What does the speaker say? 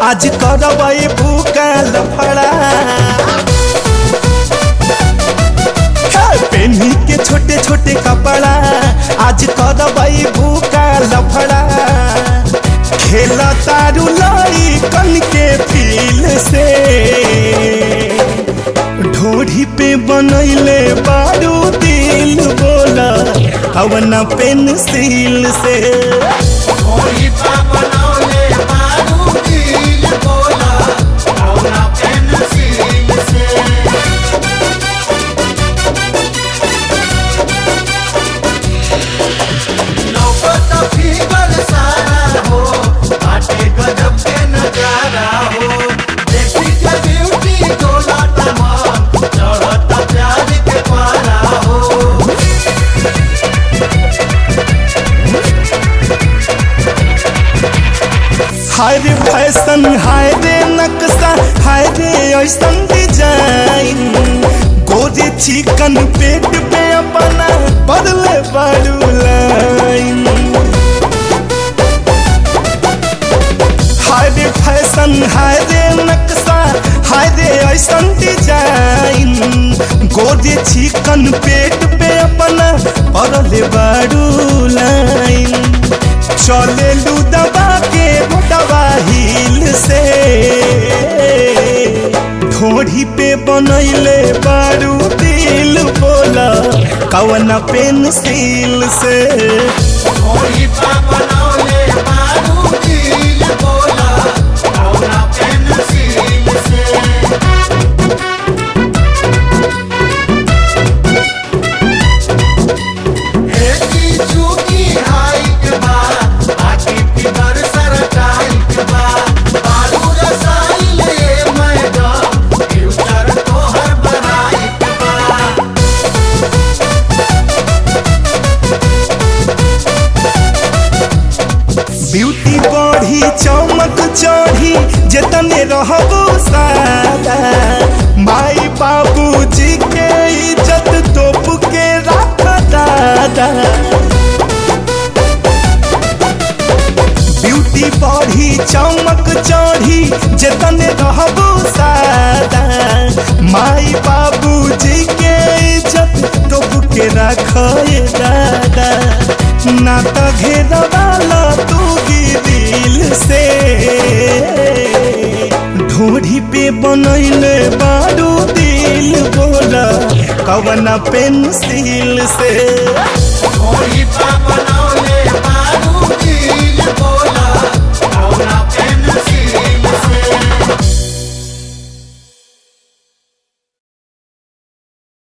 आज करबै भूका लफड़ा पेनी के छोटे छोटे कपड़ा आज करबै भूका लफड़ा खेल तारू लाई कन के फील से ढोढ़ी पे बनैले बारू दिल बोला अवना पेंसिल से ओही पा बनौले बारू दिल बोला कौना पेंसिल से नौबत फिगर सारा हो बाटे गजब के नजारा हो देखी के ब्यूटी डोला तमाम चढ़त प्यार के पारा हो हाय रे फैशन हाय रे नक्शा हाय रे ऐसन डिजाइन गोरे चिकन पेट पे अपना बदले बारू लाइन हाय रे फैशन हाय रे नक्शा हाय रे ऐसन डिजाइन गोरे चिकन पेट पे अपना बदले बारू लाइन चले लू दबा के दबा हिल से ढोढ़ी पे बनैले बारू दिल बोला कवन पेंसिल से ओही पा बनौले बारू दिल बोला कौना पेंसिल से एकी चूकी हाइट बा आकी फिगर सरटाइट बा बारू रसाइल ए मैडम फ्यूचर तोहर बनाइट बा ब्यूटी बढ़ी चमक चढ़ी जतने रहबो सादा माई बाबू जी के इज्जत तोप के रख दादा ब्यूटी बढ़ी चमक चढ़ी जतने रहबो सादा माई बाबू जी के इज्जत तोप के रख दादा ना त घेरवाला तू दिल से ढोढ़ी पे बनैले बारू दिल बोला कवना पेंसिल से ओही पा बनौले बारू दिल बोला